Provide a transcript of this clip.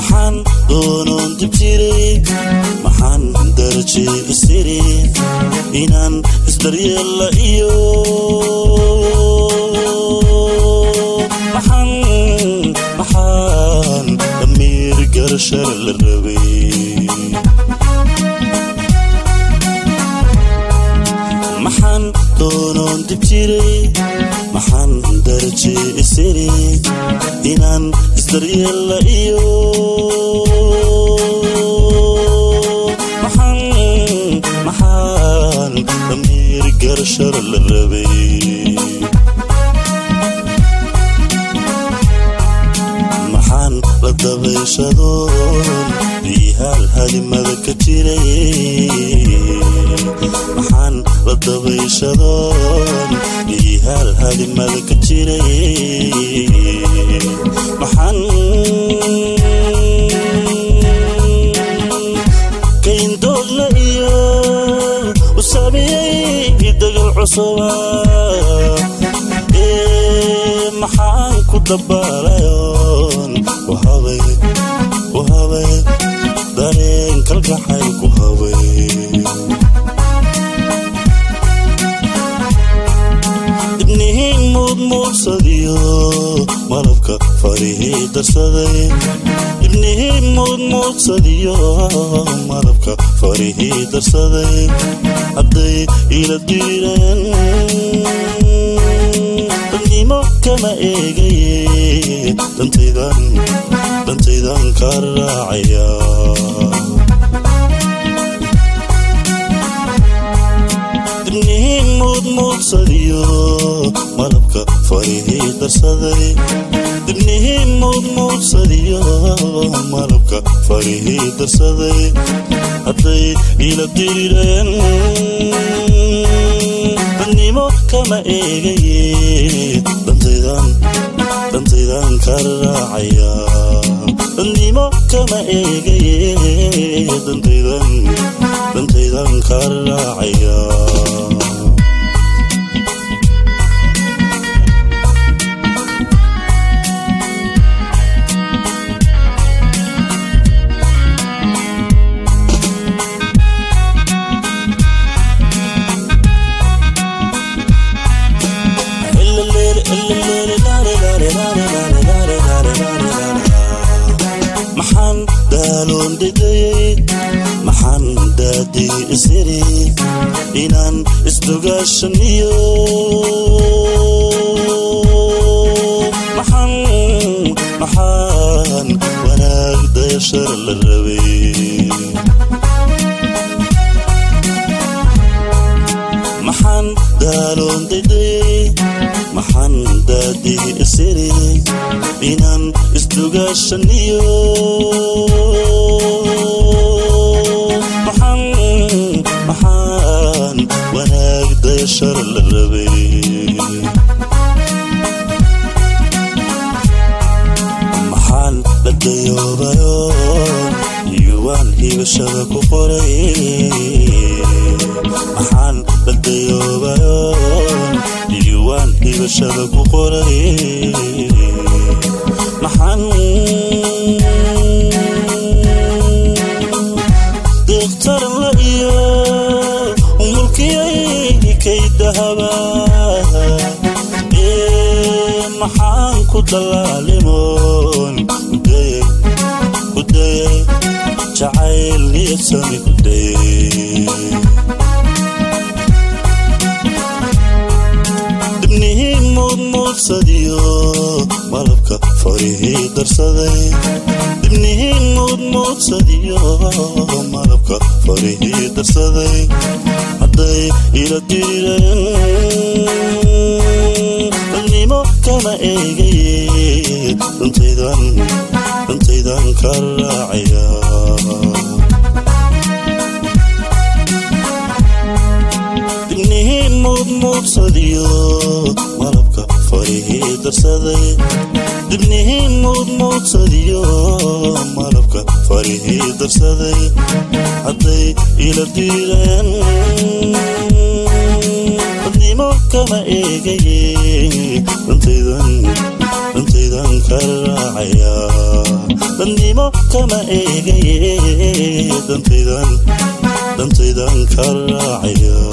maxaan doonoon dib jiray maxaan daraje isiri inaan isdaryeella iyo maxaan maxaan damiir garashar la rabay maxaan doonoon dib jiray maxaan daraje isiri inaan isdaryeella iyo maxaan maxaan damiir garashar la rabay maxaan la dabayshadoon biyahaal halimada ka jiray maxaan la dabayshadoon biyahaal halimada ka jiray maxaan kayndoodla iyo u saamiyey dagal cusuba ee maxaan ku dabaalayoon ku habay ku habay dareen kalgacayl ku habay ibnihiin muudmuudsadiyo malabka farihii darsaday ibnihiin muudmuudsadiyo malabka farihii darsaday hadday ila diireen dadnimo kama eegaye dantaydan dantaydan ka raacaya ibnihiin muudmuudsadiyo malabka farihii darsaday ibnihiin muudmuudsadiyo malabka farihii darsaday hadday ila dirireen dadnimo kama eegaye dantaydan dantaydan ka raacaya dadnimo kama eegaye dantaydan dantaydan ka raacaya maxaan daaloon dhegayey maxaan daadii isiri inaan isdogaashaniyo maxaan maxaan wanaag dayashar la rabay maxaan daaloon dhegayey maxaan daadii isiri inaan isdogaashaniyo maxaan maxaan wanaag dayashar la rabay maxaan la dayoobayo yuwaan hibashada ku qoray maxaan la dayoobayo yuwaan hibashada ku qoray maxaan deeqtaranla iyo mulkiyay kay dahaba ee maxaan ku dallaalimoon kudayey kudayey jacayl niyadsami kudayey dibnihiin muudmuudsadiyo malabka farihii darsaday dibnihiin muudmuudsadiyo malabka farihii darsaday hadday ila dirireen dadnimo kama eegaye dantaydan dantaydan ka raacaya dibnihiin muudmuudsadiyo malabka farihii darsaday dibnihiin muudmuudsadiyo malabka farihii darsaday hadday ila diireen dadnimo kama eegaye dantaydan dantaydan ka raacaya dadnimo kama eegaye dantaydan dantaydan ka raacaya